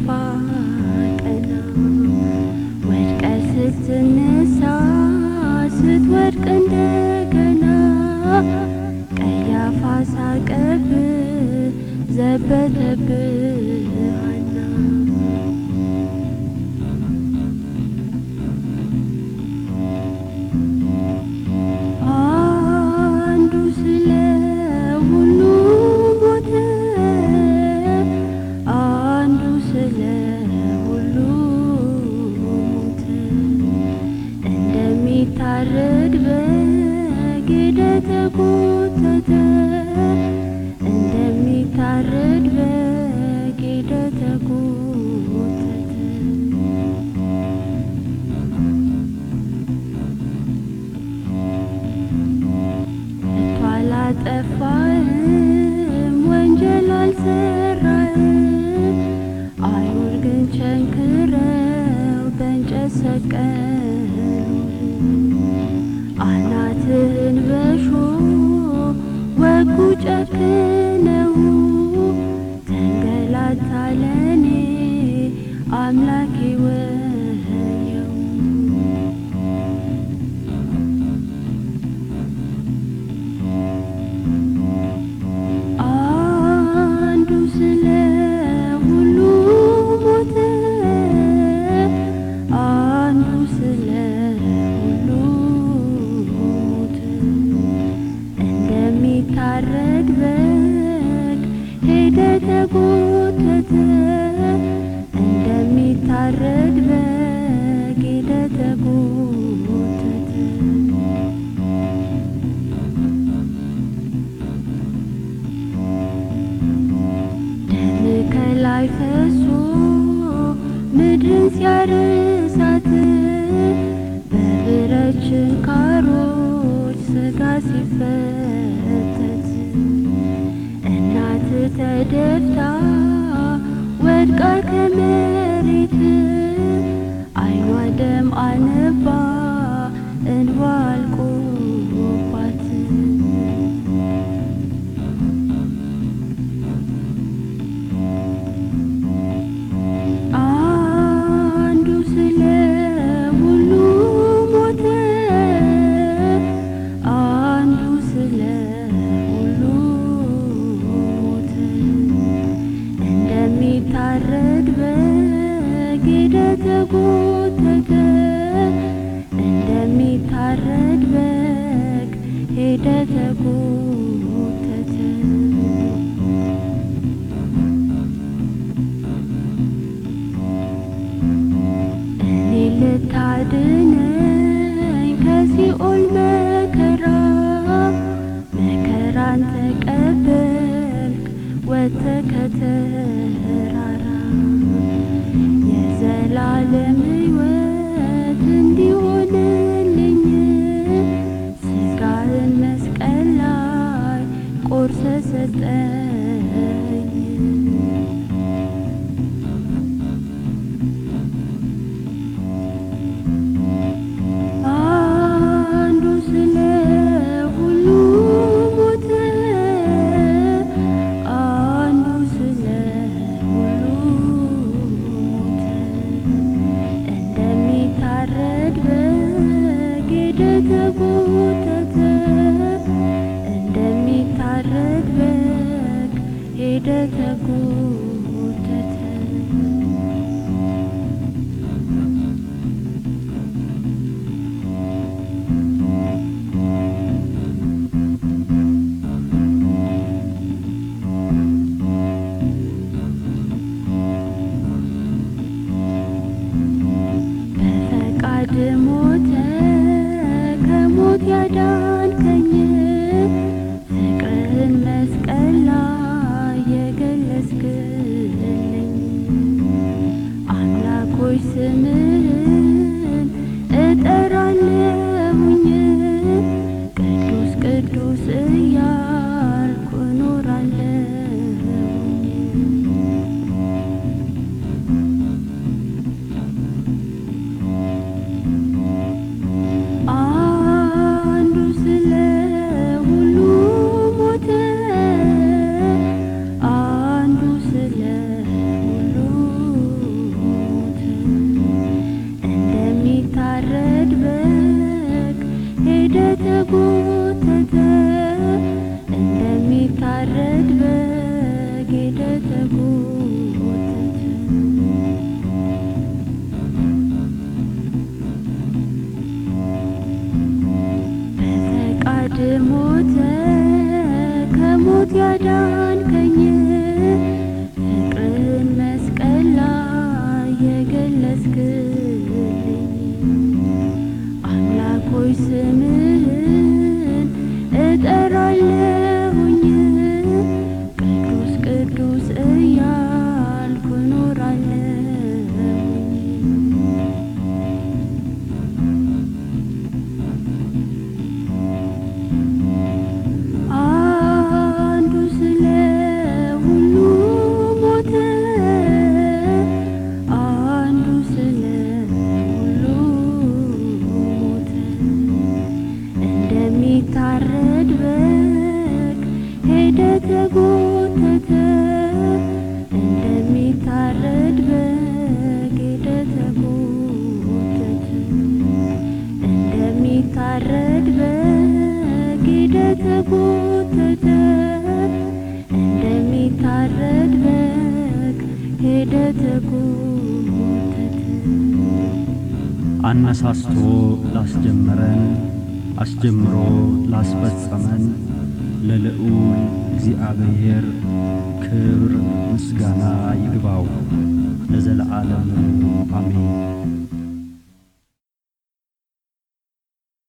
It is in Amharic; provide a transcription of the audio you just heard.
ስትደፋ ቀና ወድቀ ስትነሳ ስትወድቅ እንደገና ቀያፋ ሳቀብህ ዘበተብህ ሐና አንዱ ስለ ሁሉ ሞተ፣ አንዱ ስለ ሁሉ ሞተ። እንደሚታረድ በግ ተጎተተ፣ እንደሚታረድ በግ ተጎተተ። ከቶ አላጠፋህም ወንጀል አልሰራህም። አይሁድ ግን ቸንክረው በእንጨት ሰቀሉህ። አናትህን በእሾህ ወጉ ጨክነው ተንገላታ ለኔ አምላኬ ወየው አንዱ ስለ ሁሉ ሞተ፣ አንዱ ስለ ሁሉ ሞተ። እንደሚታረድ በግ ሄደ ተጎተተ፣ እንደሚታረድ በግ ሄደ ተጎተተ። ደም ከላይ ፈሶ ምድርን ሲያርሳት በብረት ችንካሮች ስጋ ሲፈተት እናት ተደፍታ ወድቃ ከመሬት አይኗ ደም አነባ እንባ አልቆባት አንዱ ስለ ሁሉ ሞተ፣ አንዱ ስለ ሁሉ ሞተ። እንደሚታረድ በግ ሄደ ተጎተተ፣ እንደሚታረድ በግ ሄደ ተጎተተ። እኔ ልታድነኝ ከሲኦል መከራ መከራን ተቀበልክ ወጥተህ ከተራራ የዘላለም ሕይወት እንዲሆንልኝ ስጋህን መስቀል ላይ ቆርሰህ ሰጠኝ። አንዱ ስለ ሁሉ ሞተ፣ አንዱ ስለ ሁሉ ሞተ። እንደሚታረድ በግ ሄደ ተጎተተ፣ እንደሚታረድ በግ ሄደ ተጎተተ። በፈቃድ ሞተ ከሞት ያዳንከኝ ፍቅርህን መስቀል ላይ የገለጽክልኝ ተጎተተ እንደሚታረድ በግ ሄደ ተጎተተ አነሳስቶ ላስጀመረን አስጀምሮ ላስፈጸመን ለልዑል እግዚአብሔር ክብር ምስጋና ይግባው ለዘለዓለሙ አሜን።